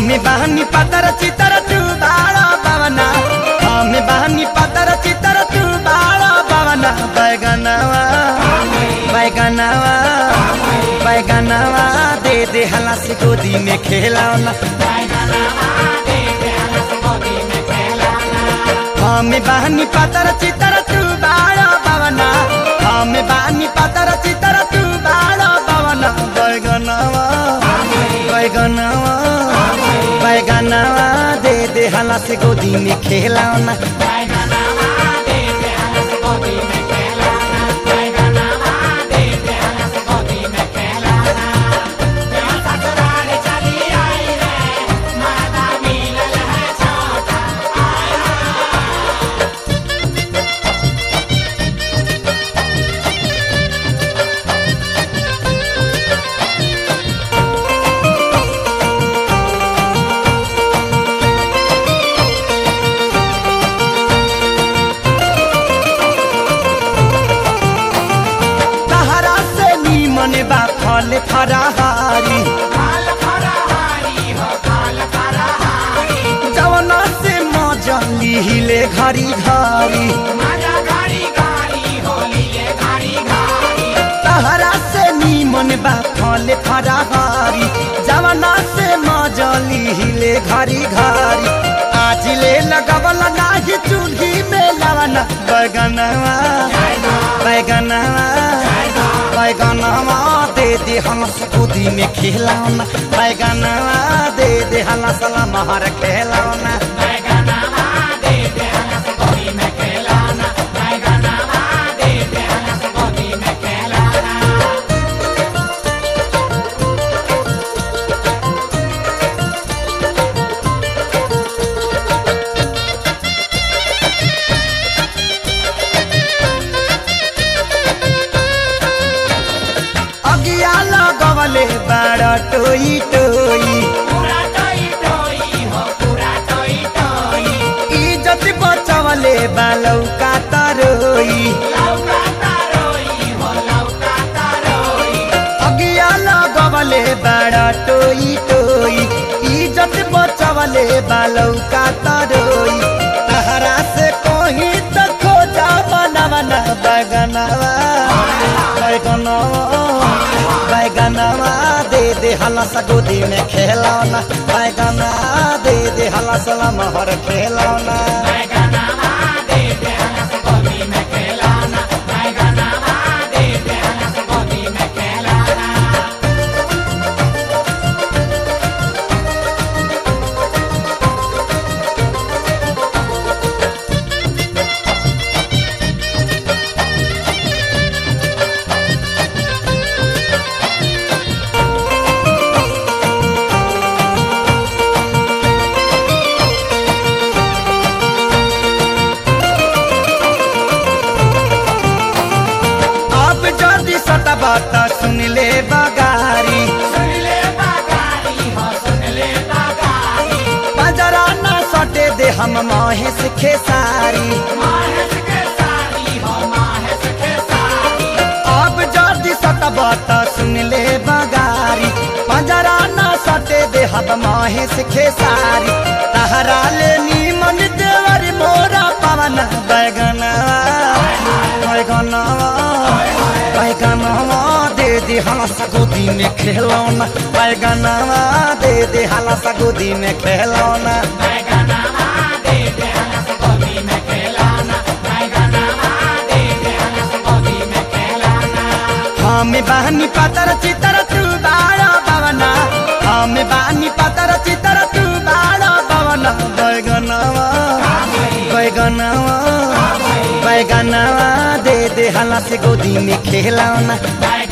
हमें बहनी पतर चितर तू बाड़ा पवना हमें बहनी पतर चितर तू बाड़ा पवना बैगनवा बैगनवा बैगनवा दे दे हला से गोदी में खेलौना हमें बहनी पतर चितर तू बाड़ा पवना हमें बहनी पतर चितर तू बाड़ा पवना बैगनवा बैगनवा बैगनवा दे दे हला से गोदी में खेलौना तहरा से नीमन बा फल फराहारी जवना से मजली हिले घरी घरी तहरा से नीमन बा फल फराहारी जवना से मजली हिले घरी घरी आज ले लगवल नाही चूल्ही में लवना बैगनवा बैगनवा बैगनवा दे दे हलस गोदी में खेलौना बैगनवा दे दे हलस महर खेलौना अगिया लगवले बाड़ टोई टोई इज्जत बचवले बालौका तरोई अगिया लगवले बाड़ टोई टोई इज्जत बचवले बालौका तरोई तहरा से कहीं तो खोजा बनवना बगनवा बैगनवा बैगनवा दे दे हलस गोदी में खेलौना बैगना दे दे हलस महर खेलौना अब जल्दी सटा बात सुन ले बगारी बजरा ना सटे दे हम महेश खेसारी अब जल्दी सटा बात सुन ले बगारी बजरा ना सटे दे हम महेश खेसारी तहरा ले नीमन देवर मोरा पवन बैगनवा बैगनवा बैगनवा दे दे हलस गोदी में खेलौना बैगनवा दे दे हलस गोदी में खेलौना हमें बहनी पतर चितर तू बाड़ा पवना हमें बहनी पतर चितर तू बाड़ा पवना बैगनवा बैगनवा बैगनवा दे दे हला से गोदी में खेलौना